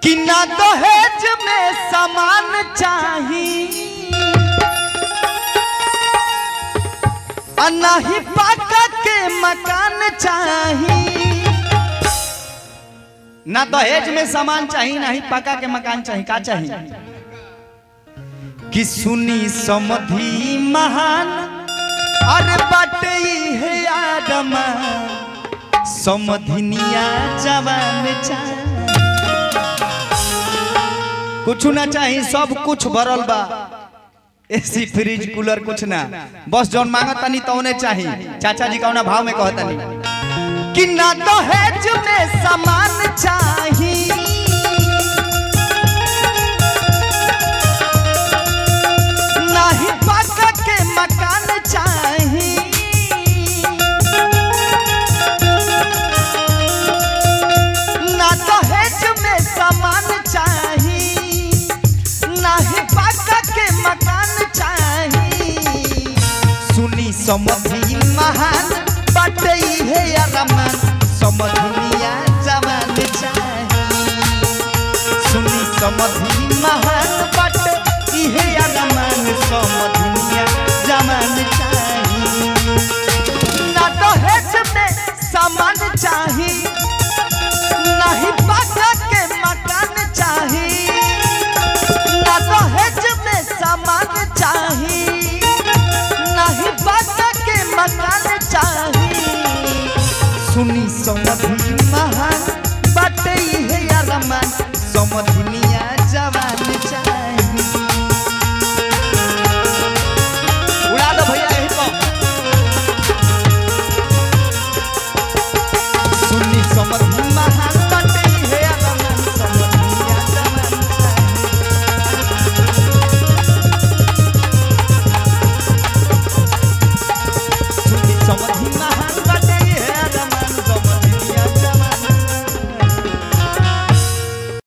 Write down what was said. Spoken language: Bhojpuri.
कि ना दहेज में सामान चाही आ नाही पाका के मकान चाही ना दहेज में सामान चाही ना ही पका के मकान चाही का चाही कि सुनी समधि महान अरे बाटे है आदमा समधिनिया जवान चाही कुछ ना चाही सब कुछ भरल बा एसी फ्रिज कूलर कुछ ना बस जौन मांगत तनी तौने चाही चाचा जी कौना भाव में कहतनी कि ना दहेज में सामान चाही ना ही पक्का के मकान चाही ना दहेज में सामान चाही ना ही पक्का के मकान चाही सुनी समझी महान बटे है अरमान समझनिया जवान चाही सुनी समझी महान बटे इहे अरमान समझनिया जवान चाही ना दहेज में सामान चाही ना ही पाका के मकान चाही ना दहेज में सामान चाही नहीं बाटा के मकान चाही सुनी समझी महान बाटे है अरमान समझनी